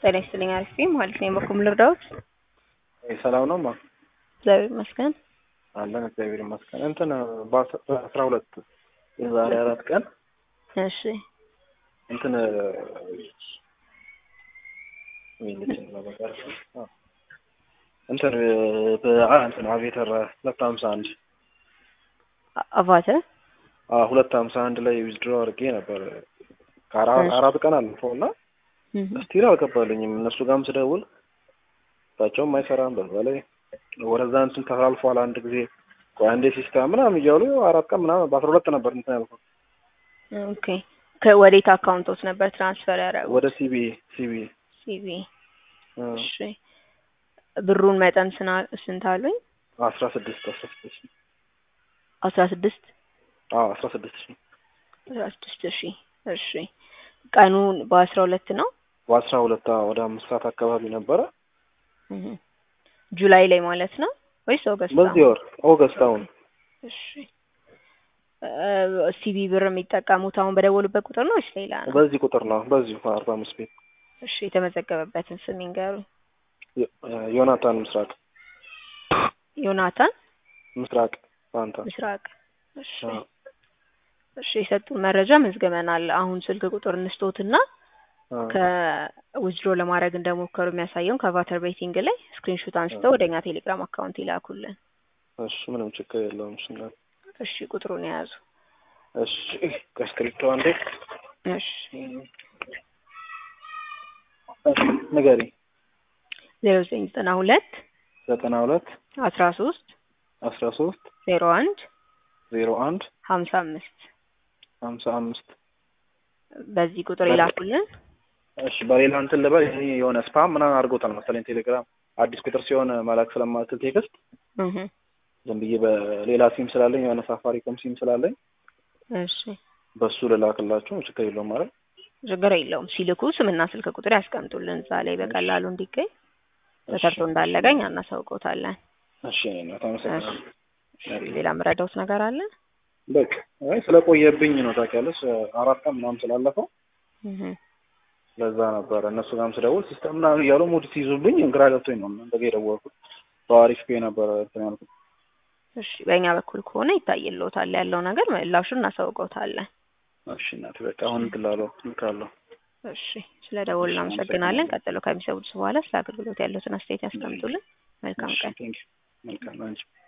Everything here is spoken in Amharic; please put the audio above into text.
ጤና ይስጥልኝ አሪፍ ነኝ ማለት ነው። በኩል ልርዳዎት? ሰላም ነው ማ እግዚአብሔር ይመስገን። አለን እግዚአብሔር ይመስገን። እንትን በአስራ ሁለት የዛሬ አራት ቀን እሺ እንትን እንትን እንትን አቬተር ሁለት ሀምሳ አንድ አቫተር ሁለት ሀምሳ አንድ ላይ ዊዝድሮ አድርጌ ነበር አራት ቀን አልፈው እና ስቲል አልገባልኝም። እነሱ ጋርም ስደውል እሳቸውም አይሰራም። በዛ ላይ ወደዛ እንትን ተላልፏል አንድ ጊዜ ቆይ አንዴ ሲስተም ምናምን እያሉ አራት ቀን ምናምን በአስራ ሁለት ነበር እንትን ያልኩት። ኦኬ ከወዴት አካውንቶች ነበር ትራንስፈር ያደረጉት? ወደ ሲቢ ሲቢ ሲቪ እሺ ብሩን መጠን ስና ስንት አሉኝ? አስራ ስድስት አስራ ስድስት አስራ ስድስት አዎ አስራ ስድስት ሺህ አስራ ስድስት ሺህ እሺ ቀኑን በአስራ ሁለት ነው በአስራ ሁለት ወደ አምስት ሰዓት አካባቢ ነበረ ጁላይ ላይ ማለት ነው ወይስ ኦገስት? በዚህ ወር ኦገስት አሁን እሺ ሲቢ ብር የሚጠቀሙት አሁን በደወሉበት ቁጥር ነው ወይስ ሌላ ነው? በዚህ ቁጥር ነው በዚሁ አርባ አምስት ቤት እሺ የተመዘገበበትን ስም ይንገሩኝ። ዮናታን ምስራቅ ዮናታን ምስራቅ ፋንታ ምስራቅ። እሺ እሺ የሰጡን መረጃ መዝገበናል። አሁን ስልክ ቁጥር እንስቶትና ከዊዝድሮ ለማድረግ እንደሞከሩ የሚያሳየውን ከቫተር ቤቲንግ ላይ ስክሪንሾት አንስተው ወደኛ ቴሌግራም አካውንት ይላኩልን። እሺ ምንም ችግር የለውም። እሺ እሺ ቁጥሩን የያዙ እሺ ከስክሪፕቶ አንዴ እሺ ንገሪ ዜሮ ዘጠኝ ዘጠና ሁለት ዘጠና ሁለት አስራ ሶስት አስራ ሶስት ዜሮ አንድ ዜሮ አንድ ሀምሳ አምስት ሀምሳ አምስት በዚህ ቁጥር ይላኩልን። እሺ በሌላ እንትን ልበል ይሄ የሆነ ስፓም ምናምን አድርጎታል መሰለኝ ቴሌግራም አዲስ ቁጥር ሲሆን መላክ ስለማትል ቴክስት እህ ዝም ብዬ በሌላ ሲም ስላለኝ የሆነ ሳፋሪኮም ሲም ስላለኝ እሺ በሱ ልላክላችሁ ችግር የለውም ማለት ችግር የለውም። ሲልኩ ስምና ስልክ ቁጥር ያስቀምጡልን እዛ ላይ በቀላሉ እንዲገኝ ተሰርቶ እንዳለገኝ አናሳውቀውታለን። እሺ እኔ አመሰግናለሁ። ሌላ የምረዳውት ነገር አለ? በቃ አይ ስለቆየብኝ ነው ታውቂያለሽ፣ አራት ቀን ምናምን ስላለፈው እህ ለዛ ነበረ እነሱ ጋርም ስደውል ሲስተም ምናምን እያሉ ሙድ ሲይዙብኝ ግራ ገብቶኝ ነው እንደዚህ የደወልኩት። በአሪፍ ፔ ነበረ እንትን ያልኩት። እሺ በእኛ በኩል ከሆነ ይታይልዎታል ያለው ነገር ምላሹን እናሳውቀውታለን። እሺ እናቴ በቃ አሁን እንትን ላለው ልካለሁ። እሺ ስለ ደወሉ እናመሰግናለን። ቀጥሎ ከሚሰሙት በኋላ ስለ አገልግሎት ያለውን አስተያየት ያስቀምጡልን። መልካም ቀን። መልካም አንቺ